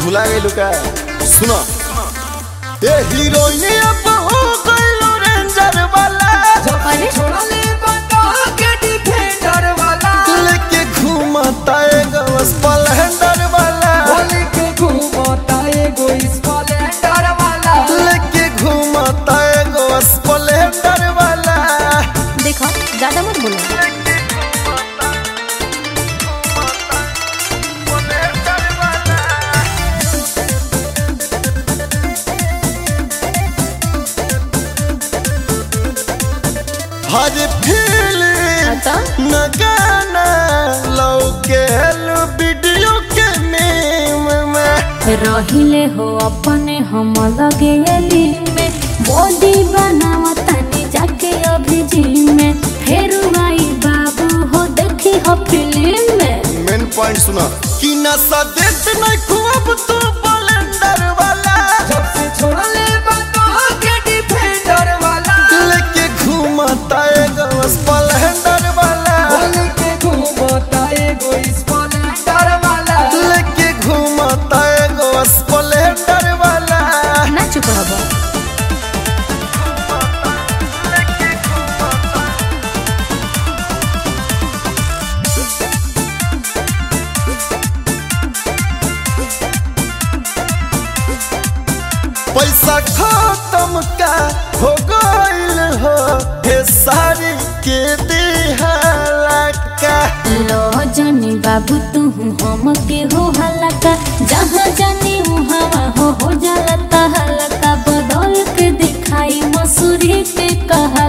भुला गई का सुनो ए हीरोइन अब हो गइलो रेंजर वाला अरे छोड़ले बता के डिफेंडर वाला लेके घूमता एगो स्प्लेंडर वाला बोले के घूमता एगो स्प्लेंडर वाला लेके घूमता एगो स्प्लेंडर वाला देखो ज्यादा मत बोलो हर फील अच्छा न गाना लौके वीडियो के मीम में रहिले हो अपने हम लगे एली में बॉडी बनावा तनी जाके अभी जिम में फेर आई बाबू हो देखी हो फिल्म में मेन पॉइंट सुना कि नशा देत नहीं खूब तू बलेंडर वाला जब से छोड़ले बता के डिफेंडर वाला लेके घूमता एगो स्प्लेंडर वाला बोले के घूमता एगो स्प्लेंडर वाला लेके घूमता एगो स्प्लेंडर वाला ना चुप रहो पैसा खत्म का हो गइल हो हे सारी के दिहाला का लो जानी बाबू तू हम के हो हलका जहाँ जानी हवा हो हो जाला हलका बदल के दिखाई मसूरी के कहा